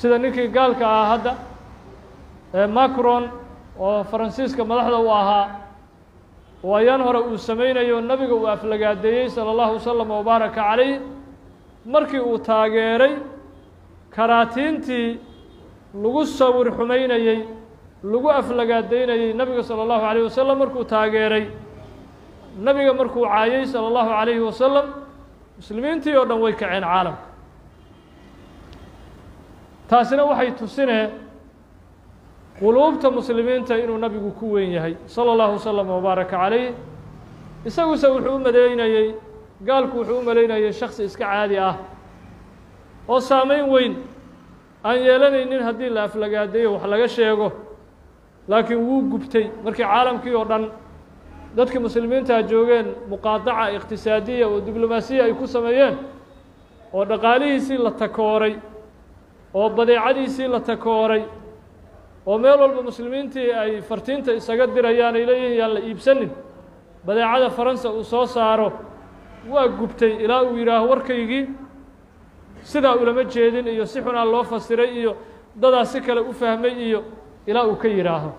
sida ninkii gaalka ah hadda ee macron oo faransiiska madaxda u ahaa oo ayaan hore uu samaynayo nabiga uu aflagaadeeyey salى اllahu wasalam wabaaraka calayh markii uu taageeray karaatiintii lagu sawir xumaynayey lagu aflagaadeynayey nabiga salى اllahu alayh wasalam markuu taageeray nabiga markuu caayey salى اllahu alayhi wasalam muslimiintii oo dhan way kaceen caalamka taasina waxay tusinee quluubta muslimiinta inuu nabigu ku weyn yahay salى اllahu wasalam wabaaraka calayh isaguse wuxuu u maleynayey gaalku wuxuu u maleynayey shaksi iska caadi ah oo saameyn weyn aan yeelanaynin haddii la aflagaadeeyo wax laga sheego laakiin wuu gubtay markii caalamkii oo dhan dadkii muslimiintaa joogeen muqaadaca iqtisaadiya oo diblomaasiya ay ku sameeyeen oo dhaqaalihiisii la takooray oo badeecadiisii la takooray oo meel walba muslimiintii ay fartiinta isaga dirayaan ay leeyihin yaan la iibsanin badeecada faransa uu soo saaro waa gubtay ilaa uu yidhaaho warkaygii sidaa ulama jeedin iyo si xunaa loo fasiray iyo dadaa si kale u fahmay iyo ilaa uu ka yidhaaho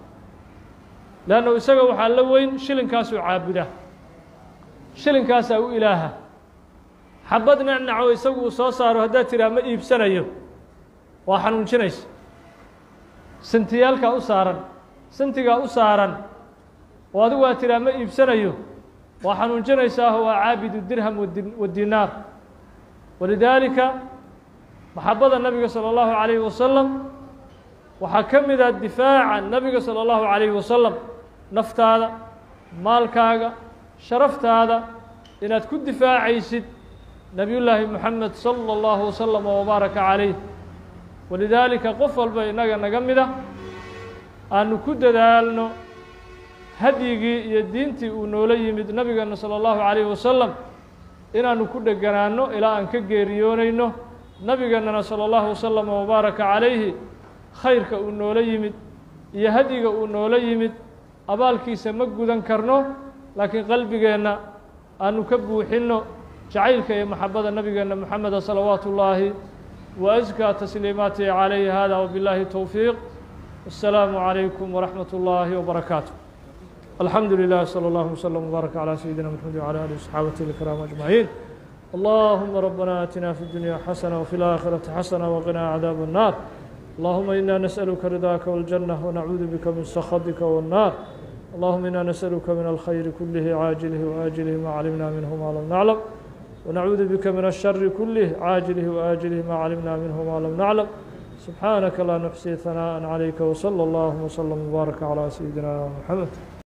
leanna isaga waxaa la weyn shilinkaasuu caabuda shilinkaasaa u ilaaha xabad nacnaco isagu uu soo saaro haddaad tidhaha ma iibsanayo waa xanuunjinaysa sentiyaalkaa u saaran sentigaa u saaran oo adigu aad tidhaha ma iibsanayo waa xanuunjinaysaah waa caabidu dirham wadinaar walidaalika maxabada nabiga salى اllahu عalayhi wasalam waxaa ka mid ah difaaca nabiga salى اllahu عalayhi wasalam naftaada maalkaaga sharaftaada inaad ku difaacaysid nebiyullaahi moxamed salى اllahu wasalam wabaaraka calayh walidaalika qof walba innaga naga mida aanu ku dadaalno hadyigii iyo diintii uu noola yimid nabigeena salى اllahu عalayhi wasalam inaanu ku dheganaanno ilaa aan ka geeriyoonayno nabigeennana salى اllahu wasalam wabaaraka calayhi khayrka uu noola yimid iyo hadyiga uu noola yimid abaalkiisa ma gudan karno laakiin qalbigeenna aanu ka buuxinno jacaylka iyo maxabada nabigeenna moxameda salawaatu ullaahi wa askaa tasliimaatihi calayhi hada wbillahi towfiiq wasalaamu calaykum waraxmat ullaahi wbarakaatu alxamdu lilah slى اllah wslm wbaarak عlى sayidina mxamed wعlى alih وصxaabati اlkram aجmaعin allahuma rabbana atina fi اdunya xasana wfi اlآkhirati xasana wqina cadaab الnar allahuma ina nasأluka ridاka wاljanة wnacuudu bika min skhaطika wالnar allahuma ina nasأluka min alkhayri kulih caajilih وآjilih ma calimna minhu ma lam naclam wnacuudu bika min الshari kulih caajilih وآjilih ma calimna minhu ma lam naclam subxaanaka laa nuxsi hanaaءa عalayka wslى اllahuma wslm wbaarak عlى sayidina mxamed